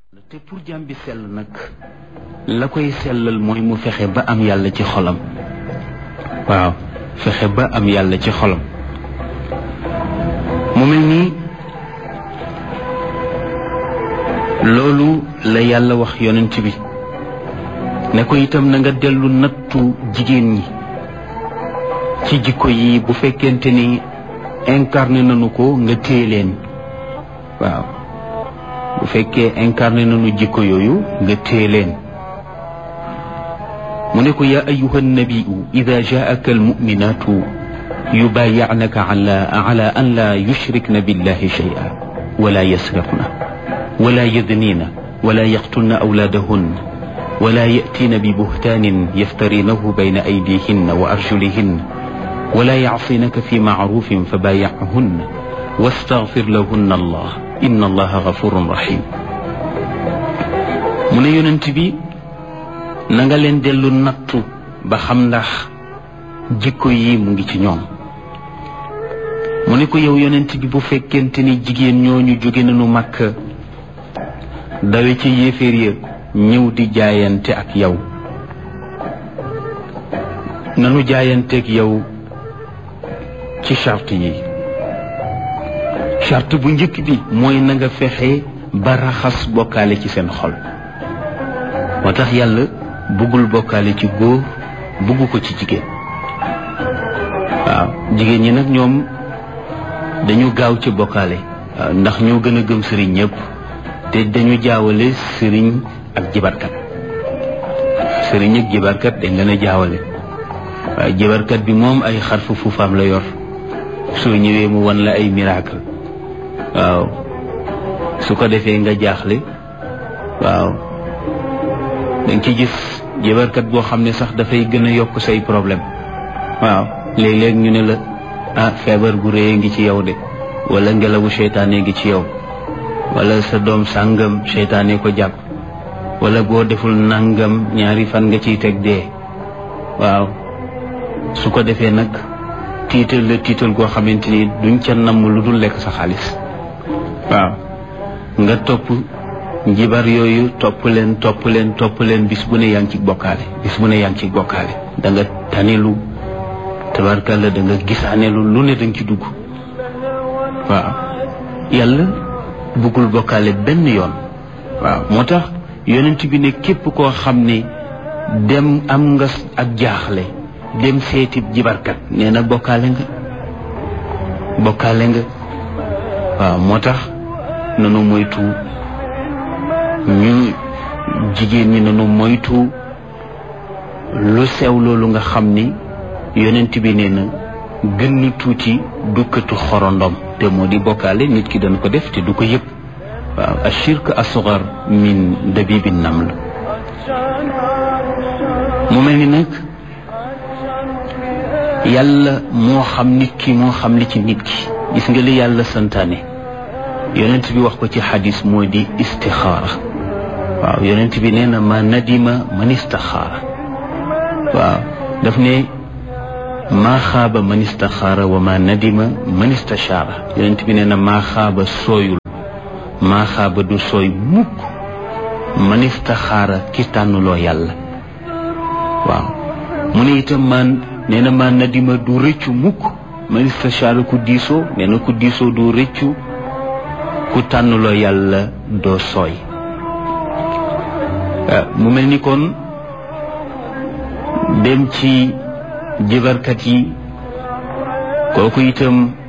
te pour jaam bi sell nag la koy sellal mooy mu fexe ba am yàlla ci xolam waaw fexe ba am yàlla ci xolam mu mel nii loolu la yàlla wax yonent bi ne ko itam na nga dellu nattu jigéen ñi ci jikko yi bu fekkente ni incarné nañu ko nga téye leen waaw bu fekkee incarné nañu jikko yooyu nga téye leen mu ne ko yaa ayuha nabiyu ida jaaka almuminatu yubayiعنaka ala ala an la yushrikna billahi shay'a wala yasriqna wala yadnina wala yaqtulna awlaadahun ولا يأتين ببهتان يفترينه بين أيديهن وأرجلهن ولا يعصينك في معروف فبايعهن واستغفر لهن الله إن الله غفور رحيم mu ne yonent bi na nga leen dellu nattu ba xam ndax jikko yi mu ngi ci ñoom mu ne ko yow yonent bi bu fekkente ni jigéen ñooñu jóge nañu Makka dawe ci yéeféer ya ñëw di jaayante ak yow nanu jaayanteeg yow ci charte yi charte bu njëkk bi mooy na nga fexe ba raxas bokkaale ci seen xol moo tax yàlla buggul bokkaale ci góor bugg ko ci jigéen waaw jigéen ñi nag ñoom dañu gaaw ci bokkaale waaw ndax ñoo gën a gëm sëriñ ñëpp te dañu jaawale sëriñ ak jibarkat sëriñ ak jibarkat dañ leen a jaawale waaye jibarkat bi moom ay xarfu fuufaam la yor soo ñëwee mu wan la ay miracle waaw su ko defee nga jaaxle waaw danga ci gis jibarkat boo xam ne sax dafay gën a yokk say problème waaw léeg-léeg ñu ne la ah feebar gu réy ngi ci yow de wala ngelawu seytaane ngi ci yow wala sa doom sàngam seytaane ko jàpp wala boo deful nangam ñaari fan nga ciy teg dee waaw su ko defee nag tiital la tiital goo xamante ni duñ ca namm lu dul lekk sa xaalis waaw nga topp njibar yooyu topp leen topp leen topp leen bis bu ne yaa ngi ci bokkaale bis bu ne yaa ngi ci bokkaale da nga tanilu tabarkalla da nga gisaanelu lu ne danga ci dugg waaw yàlla bëggul bokkaale benn yoon waaw moo tax yonent bi ne képp koo xam ne dem am nga ak jaaxle dem seeti jibarkat nee na bokkaale nga bokkaale nga waaw moo tax nanu moytu ñu jigéen ñi nanu moytu lu sew loolu nga xam ni yonent bi nee na gën na tuuti dukkatu xorondom te moo di bokkaale nit ki dana ko def te du ko yëpp waaw ashirk asgar min dabibi naml mu mel ni nag yàlla moo xam nit ki moo xam li ci nit ki gis nga li yàlla santaane yonent bi wax ko ci xadis moo di istixaara waaw yonent bi nee na ma nadima man istaxaara waaw daf ne maa xaaba man istaxaara wa ma nadima man istachaara yonent bi nee na maa xaaba sooyul maa xaaba du sooy mukk man istaxaara ki tànnuloo yàlla waaw mu ne itam man nee na maa nadima du rëccu mukk man istachaara ku diisoo nee na ku diisoo du rëccu ku tànnuloo yàlla doo sooy mu mel ni kon dem ci jibarkat yi kooku itam